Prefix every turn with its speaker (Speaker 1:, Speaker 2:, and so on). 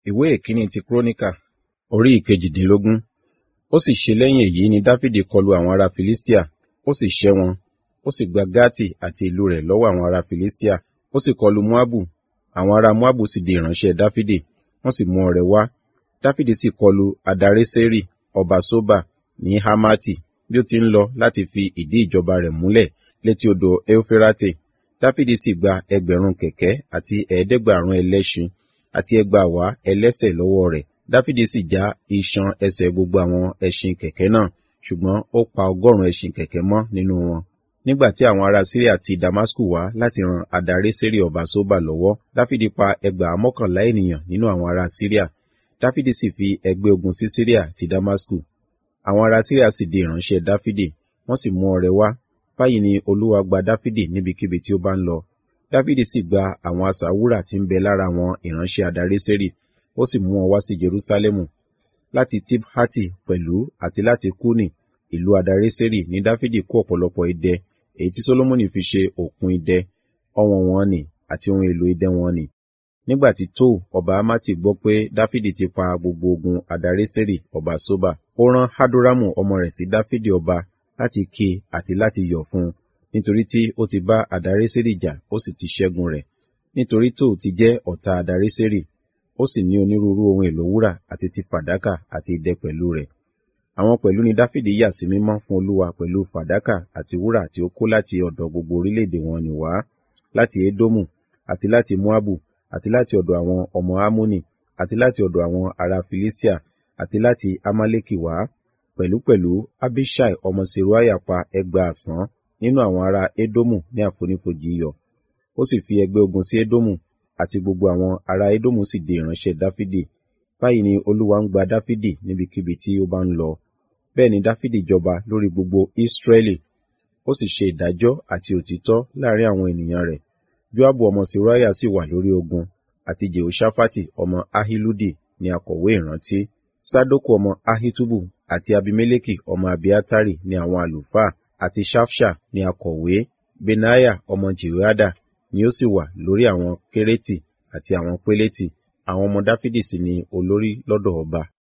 Speaker 1: ìwé ìkíní ti kúrónìkà orí ìkejìdínlógún ó sì ṣe lẹ́yìn èyí ni dáfídì kọlu àwọn ará filistia ó sì ṣẹ́ wọn ó sì gba gátì àti ìlú rẹ̀ lọ́wọ́ àwọn ará filistia ó sì kọlu moabu àwọn ará moabu sì di ìránṣẹ́ dáfídì wọ́n sì mú ọrẹ wá dáfídì sì kọlu adareseri ọba soba ní hamati bí ó ti ń lọ láti fi ìdí ìjọba rẹ̀ múlẹ̀ létí odò eufirate dáfídì sì gba ẹgbẹ̀rún kẹ̀kẹ́ àti ẹ̀ẹ́dẹ́gbàrún ẹlẹ́ṣin àti ẹgbàáwá ẹlẹ́sẹ̀ lọ́wọ́ rẹ̀ dáfídì sì já iṣan ẹsẹ̀ gbogbo àwọn ẹṣin kẹ̀kẹ́ náà ṣùgbọ́n ó pa ọgọ́rùn-ún ẹṣin kẹ̀kẹ́ mọ́ nínú wọn nígbà tí àwọn ará síríà ti damasku wá láti ran adareseri ọba soba lọ́wọ́ dáfídì pa ẹgbàá mọ́kànlá ènìyàn nínú àwọn ará síríà dáfídì sì fi ẹgbẹ́ ogun sí síríà ti damasku àwọn ará síríà sì di ìránṣẹ́ dáfídì wọ́n sì mú ọrẹ wá báyìí ni olúwa gba dáfídì níbikíbi tí ó bá ń lọ dáfídì sì gba àwọn asà wúrà tí ń bẹ lára àwọn ìránṣẹ́ adareseri ó sì mú wọn wá sí jerúsálẹ́mù láti tibhati pẹ̀lú àti láti kúnì ìlú adareseri ní dáfídì kó ọ̀pọ̀lọpọ̀ idẹ èyí tí solomoni fi ṣe òkun idẹ ọwọ̀n wọn nì àti ohun èlò idẹ wọn nì nígbà tí tóò ọba amati gbọ́ pé dáfídì ti pa gbogbo ogun adareseri ọba soba ó rán hadoramu ọmọ rẹ̀ sí dáfídì ọba láti ké àti láti yọ̀ fún un nítorí tí ó ti bá adareseri jà ó sì ti ṣẹ́gun rẹ̀ nítorí tóò ti jẹ́ ọ̀tá adareseri ó sì ní onírúurú ohun èlò wúrà àti ti fàdákà àti idẹ pẹ̀lú rẹ̀ àwọn pẹ̀lú ni dáfídì yà sí mímọ́ fún olúwa pẹ̀lú fàdákà àti wúrà tí ó kó láti ọ̀dọ̀ gbogbo orílẹ̀-èdè wọn nì wá láti edomu àti láti moabu àti láti ọ̀dọ̀ àwọn ọmọ amoni àti láti ọ̀dọ̀ àwọn ará filistia àti láti amaleki wá pẹ̀lúpẹ̀lú abishai ọmọ seruaya pa ẹgbàásán nínú àwọn ará edomu ní àfonífojì iyọ̀ ó sì fi ẹgbẹ́ ogun sí edomu àti gbogbo àwọn ará edomu sì di ìránṣẹ́ dáfídì báyìí ni olúwa ń gba dáfídì níbikíbi tí ó bá ń lọ bẹ́ẹ̀ ni dáfídì jọba lórí gbogbo ísírẹ́lì ó sì ṣe ìdájọ́ àti òtítọ́ láàrin àwọn ènìyàn rẹ̀ joabu ọmọ seruaya sì wà lórí ogun àti jehoshaphat ọmọ ahiludi ni akọ̀wé ìrántí sadoku ọmọ ahitubu àti abimeleki ọmọ abiatari ni àwọn àlùfáà àti shafsha ni akọ̀wé benaya ọmọ jehoiada ni ó sì wà lórí àwọn kérétì àti àwọn pélétì àwọn ọmọ dáfídì sì ni olórí lọ́dọ̀ ọba